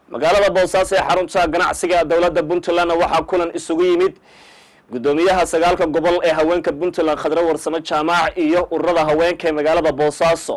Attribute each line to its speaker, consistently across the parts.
Speaker 1: magaalada boosaaso ee xarunta ganacsiga dowladda puntlandna waxaa kulan isugu yimid guddoomiyaha sagaalka gobol ee haweenka puntland khadre warsamo jaamac iyo ururada haweenka ee magaalada boosaaso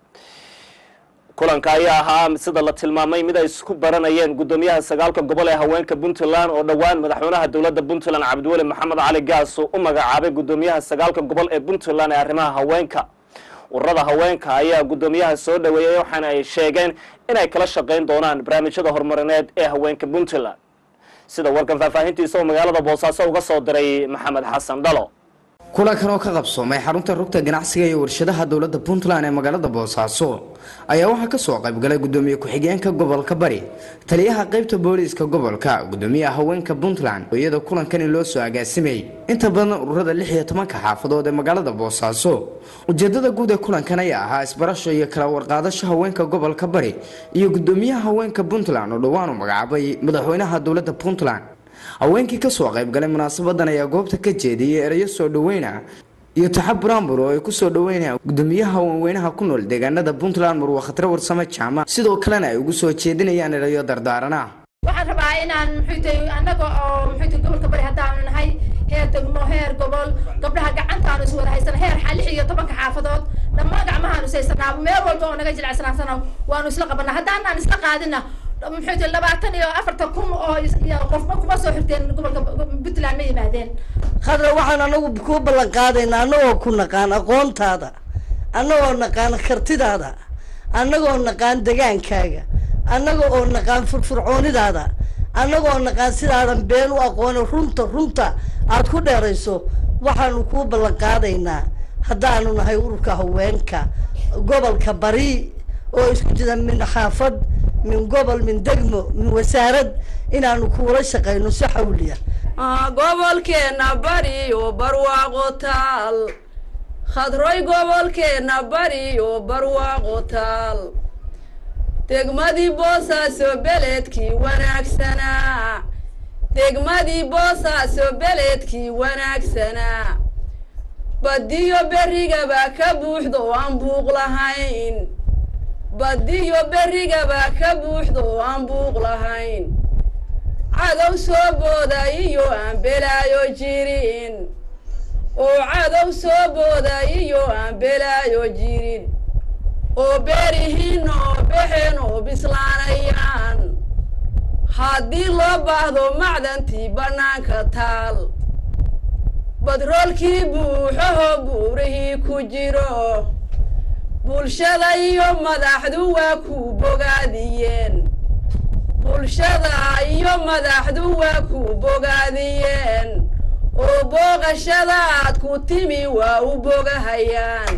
Speaker 1: kulanka ayaa ahaa sida la tilmaamay mid ay isku baranayeen guddoomiyaha sagaalka gobol ee haweenka puntland oo dhowaan madaxweynaha dowladda puntland cabdiweli maxamed cali gaas u magacaabay guddoomiyaha sagaalka gobol ee puntland ee arrimaha haweenka ururada haweenka ayaa guddoomiyaha soo dhaweeyey waxaana ay sheegeen inay kala shaqayn doonaan barnaamijyada horumarineed ee haweenka puntland sida warkan faahfaahintiisa oo magaalada boosaaso uga soo diray maxamed xasan dhalo
Speaker 2: kulankan oo ka qabsoomay xarunta rugta ganacsiga iyo warshadaha dowladda puntland ee magaalada boosaaso ayaa waxaa kasoo qaybgalay gudoomiye ku-xigeenka gobolka bari taliyaha qeybta booliiska gobolka gudoomiyaha haweenka puntland iyadoo kulankani loo soo agaasimay inta badan ururada lix iyo tobanka xaafadood ee magaalada boosaaso ujeedada guud ee kulankan ayaa ahaa isbarasho iyo kala warqaadasho haweenka gobolka bari iyo gudoomiyaha haweenka puntland oo dhowaan u magacaabay madaxweynaha dowladda puntland haweenkii kasoo qaybgalay munaasabadan ayaa goobta ka jeediyay erayo soo dhaweyna iyo taxab buraanbur oo ay kusoo dhaweynaya gudoomiyaha haweenweynaha ku nool deegaanada puntland murwa khatre warsame jaamac sidoo kalena ay ugu soo jeedinayaan erayo dardaarana
Speaker 3: waxaan rabaa inaan muxuutay annaga oo muxuutay gobolka bari haddaanu nahay heer degmo heer gobol gabdhaha gacantaanu is wada haysana heer lix iyo tobanka xaafadood dhammaan gacmahaanu is haysanaa meel walba oo naga jilicsanaasana waanu isla qabanaa haddaanaan isla qaadina muxuu labaatan iyo afartan kun oo qofba kuma soo xirteen gobolka puntland ma yimaadeen
Speaker 4: khadra waxaan anagu kuu ballan qaadaynaa annagoo ku naqaan aqoontaada annagoo naqaan kartidaada annagoo naqaan degaankaaga annaga oo naqaan furfurcoonidaada annagoo naqaan sidaadan been u aqooni runta runta aad ku dheerayso waxaanu kuu ballan qaadaynaa haddaanu nahay ururka haweenka gobolka bari oo isku jira min xaafad min gobol min degmo min wasaarad inaanu kuula shaqayno si xawliya
Speaker 5: gobolkeena bari oo barwaaqo taal khadroy gobolkeena bari oo barwaaqo taal degmadii boosaaso beledkii wanaagsanaa degmadii boosaaso beledkii wanaagsanaa badiyo berrigaba ka buuxdo oo aan buuq lahayn badiyo berrigaba ka buuxdo oo aan buuq lahayn cadow soo booday iyo aan belaayo jirin oo cadow soo booday iyo aan belaayo jirin oo beerihiin oo bexeen oo bislaanayaan haddii loo baahdo macdantii bannaanka taal badroolkii buuxaho buurihii ku jiro bulshada iyo madaxdu waa ku bogaadiyeen bulshada iyo madaxdu waa ku bogaadiyeen oo booqashada aad ku timi waa u bogahayaan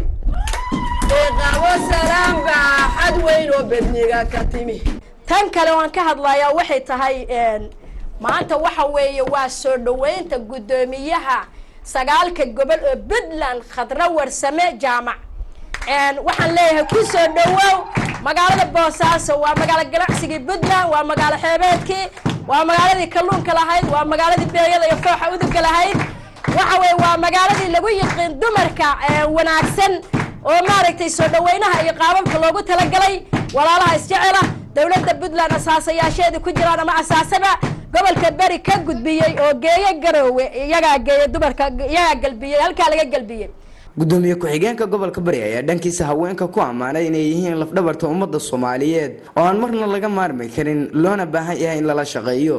Speaker 5: eeqabo salaam baa xad weyn oo bedniga ka timi
Speaker 3: tan kale waan ka hadlayaa waxay tahay maanta waxa weeye waa soo dhaweynta guddoomiyaha sagaalka gobol oo puntland khadro warsame jaamac waxaan leeyahay ku soo dhawow magaalada boosaaso waa magaalo ganacsigii puntland waa magaalo xeebeedkii waa magaaladii kalluunka lahayd waa magaaladii beeyada iyo fooxa uduga lahayd waxa weye waa magaaladii lagu yiqiin dumarka wanaagsan oo maaragtay soo dhaweynaha iyo qaababka loogu talagalay walaalaha isjecela dowladda puntland asaasayaasheedii ku jiraan ama asaasaba gobolka beri ka gudbiyey oo geeyo garoowe iyagaa geeya dumarka iyagaa galbiyey halkaa laga galbiyey
Speaker 2: gudoomiye ku-xigeenka gobolka bari ayaa dhankiisa haweenka ku ammaanay inay yihiin lafdhabarta ummadda soomaaliyeed oo aan marna laga maarmi karin loona baahan yahay in lala shaqeeyo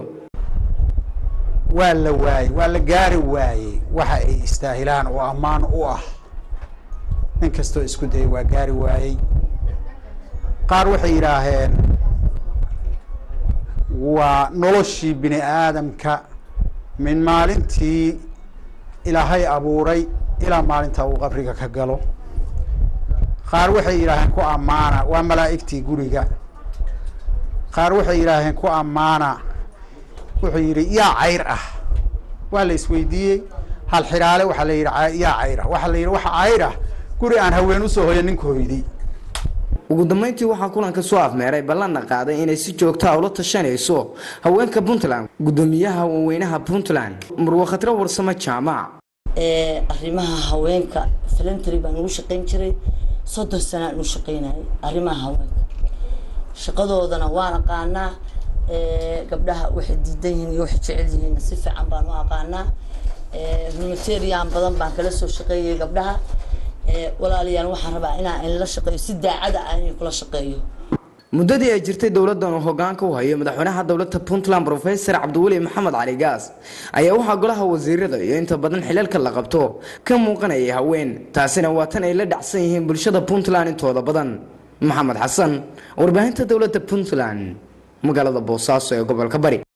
Speaker 6: waa la waayey waa la gaari waayey waxa ay istaahilaan oo ammaan u ah nin kastoo isku dayay waa gaari waayey qaar waxay yidhaaheen waa noloshii bini aadamka min maalintii ilaahay abuuray ilaa maalinta uu qabriga ka galo qaar waxay yidhaaheen ku ammaana waa malaa'igtii guriga qaar waxay yidhaaheen ku ammaana wuxuu yidhi yaa cayr ah waa la isweydiiyey hal xidhaale waxaa la yidhi yaa cayr ah waxaa la yidhi waxa cayr ah guri aan haween usoo hoya ninka hoyday
Speaker 2: ugu dambeyntii waxaa kulanka soo afmeeray ballanna qaaday inay si joogtaa ula tashanayso haweenka puntland guddoomiyaha haweenweynaha puntland murwa khatre warsame jaamac
Speaker 7: arrimaha haweenka filantry baan ugu shaqayn jiray soddon sanaan u shaqaynayay arrimaha haweenka shaqadoodana waan aqaanaa gabdhaha waxay diidan yihiin iyo waxay jecel yihiin si fiican baan u aqaanaa humanitarian badan baan kala soo shaqeeyay gabdhaha walaalayaal waxaan rabaa inaan inla shaqeeyo si daacada ah inay kula shaqeeyo
Speaker 2: muddadii ay jirtay dowladan uu hogaanka u hayo madaxweynaha dowladda puntland profesor cabdiweli maxamed cali gaas ayaa waxaa golaha wasiirada iyo inta badan xilalka la qabto ka muuqanayay haween taasina waa tan ay la dhacsan yihiin bulshada puntland intooda badan maxamed xasan warbaahinta dowladda puntland magaalada boosaaso ee gobolka bari